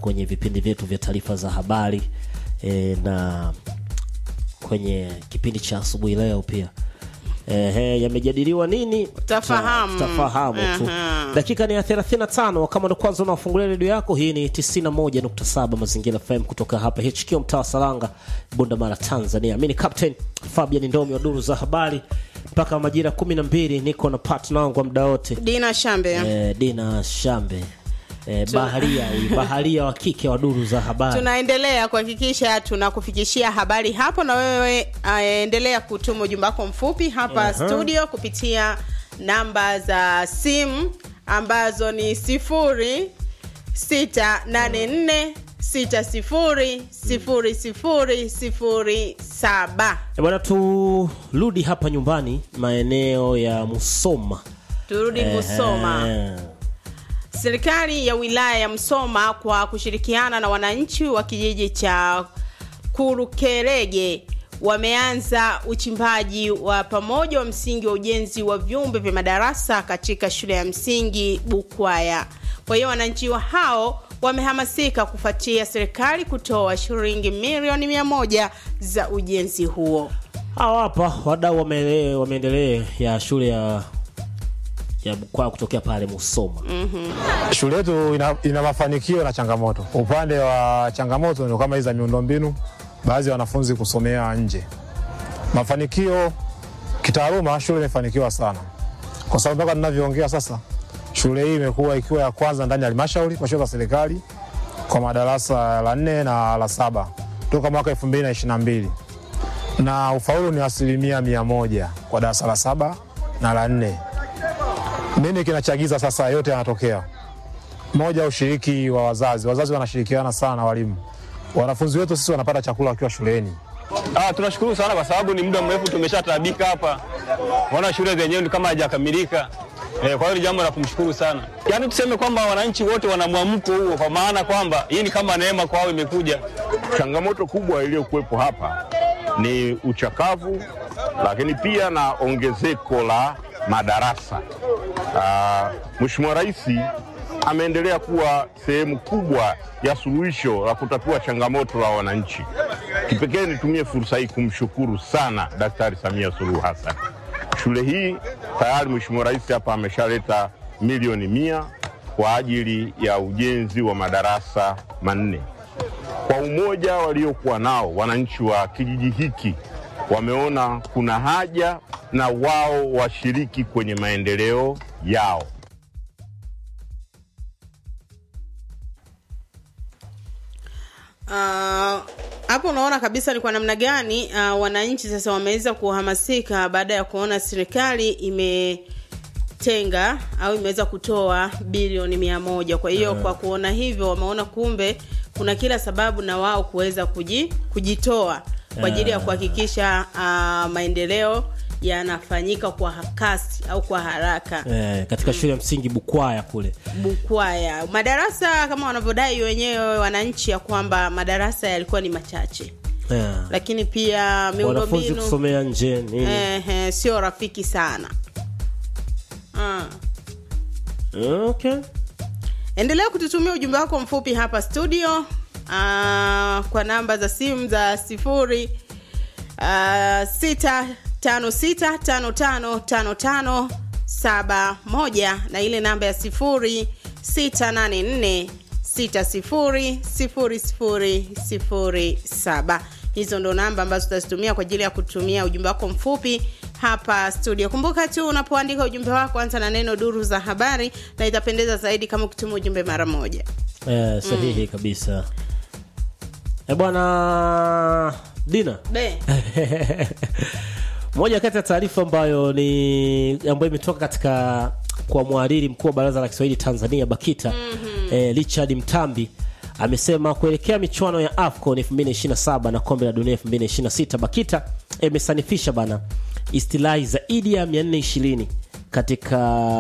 kwenye vipindi vyetu vya taarifa za habari e, na kwenye kipindi cha asubuhi leo pia Ehe, yamejadiliwa nini Utafahamu. Ta- tutafahamu tu Aha. dakika ni ya 35 kama ndo kwanza unafungulia redio yako hii ni 91.7 mazingira fm kutoka hapa hq mtaa wa salanga bunda mara tanzania mi ni captain fabian ndomi wa duru za habari mpaka majira 12 niko na partner wangu wa muda wote Dina Shambe. eh, dina shambe eh, baharia huyu baharia wa kike wa duru za habari tunaendelea kuhakikisha tunakufikishia habari hapo na wewe uh, endelea kutuma ujumbe wako mfupi hapa Aha. studio kupitia namba za simu ambazo ni sifuri sita nane nne sita sifuri sifuri sifuri sifuri saba Eh, bwana turudi hapa nyumbani maeneo ya musoma turudi Musoma. Eh, Serikali ya wilaya ya Msoma kwa kushirikiana na wananchi wa kijiji cha Kurukerege wameanza uchimbaji wa pamoja wa msingi wa ujenzi wa vyumba vya madarasa katika shule ya msingi Bukwaya. Kwa hiyo wananchi wa hao wamehamasika kufuatia serikali kutoa shilingi milioni mia moja za ujenzi huo. hawa hapa wadau wame- wameendelea ya shule ya ya Bukwaya kutokea pale Musoma Shule yetu ina, ina mafanikio na changamoto. Upande wa changamoto ni kama hizi za miundombinu, baadhi ya wanafunzi kusomea nje. Mafanikio kitaaluma, shule imefanikiwa sana, kwa sababu mpaka tunavyoongea sasa, shule hii imekuwa ikiwa ya kwanza ndani ya halmashauri kwa shule za serikali kwa madarasa la nne na la saba toka mwaka 2022 na ufaulu ni asilimia mia moja kwa darasa la saba na la nne. Nini kinachagiza sasa yote yanatokea? Moja, ushiriki wa wazazi. Wazazi wanashirikiana sana na walimu. Wanafunzi wetu sisi wanapata chakula wakiwa shuleni. Ah, tunashukuru sana kwa sababu ni muda mrefu tumeshataabika hapa. Wana shule zenyewe ni kama hajakamilika. Eh, kwa hiyo ni jambo la kumshukuru sana. Yaani tuseme kwamba wananchi wote wana mwamko huo kwa maana kwamba hii ni kama neema kwao imekuja. Changamoto kubwa iliyokuwepo hapa ni uchakavu, lakini pia na ongezeko la madarasa. Ah, Mheshimiwa Rais ameendelea kuwa sehemu kubwa ya suluhisho la kutatua changamoto la wananchi. Kipekee nitumie fursa hii kumshukuru sana Daktari Samia Suluhu Hassan. Shule hii tayari Mheshimiwa Rais hapa ameshaleta milioni mia kwa ajili ya ujenzi wa madarasa manne kwa umoja waliokuwa nao wananchi wa kijiji hiki wameona kuna haja na wao washiriki kwenye maendeleo yao. Ah, hapo unaona kabisa ni kwa namna gani uh, wananchi sasa wameweza kuhamasika baada ya kuona serikali imetenga au imeweza kutoa bilioni mia moja kwa hiyo kwa kuona hivyo wameona kumbe kuna kila sababu na wao kuweza kuji, kujitoa kwa ajili ya kuhakikisha uh, maendeleo yanafanyika kwa kasi au kwa haraka eh, katika shule ya msingi Bukwaya kule Bukwaya. Madarasa kama wanavyodai wenyewe wananchi ya kwamba madarasa yalikuwa ni machache, eh, lakini pia wanafunzi miundombinu kusomea nje nini eh, eh, sio rafiki sana. Ah. okay. Endelea kututumia ujumbe wako mfupi hapa studio ah, kwa namba za simu za sifuri ah, sita tano sita tano tano tano tano saba moja na ile namba ya sifuri sita nane nne sita sifuri sifuri sifuri sifuri saba hizo ndo namba ambazo tutazitumia kwa ajili ya kutumia ujumbe wako mfupi hapa studio kumbuka tu unapoandika ujumbe wako anza na neno duru za habari na itapendeza zaidi kama ukituma ujumbe mara moja eh, sahihi kabisa eh, bwana Dina be moja kati ya taarifa ambayo ni ambayo imetoka katika kwa mhariri mkuu wa baraza la Kiswahili Tanzania BAKITA mm-hmm. eh, Richard Mtambi amesema kuelekea michuano ya AFCON 2027 na kombe la dunia 2026 BAKITA imesanifisha bana istilahi zaidi ya 420 katika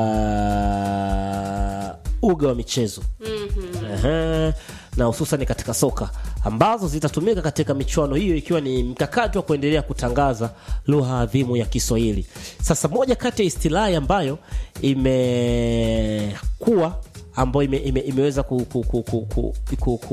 uga wa michezo mm-hmm. na hususan katika soka ambazo zitatumika katika michuano hiyo ikiwa ni mkakati wa kuendelea kutangaza lugha adhimu ya Kiswahili. Sasa moja kati ya istilahi ambayo imekuwa ambayo ime, ime, imeweza ku, ku, ku, ku, ku, ku, ku,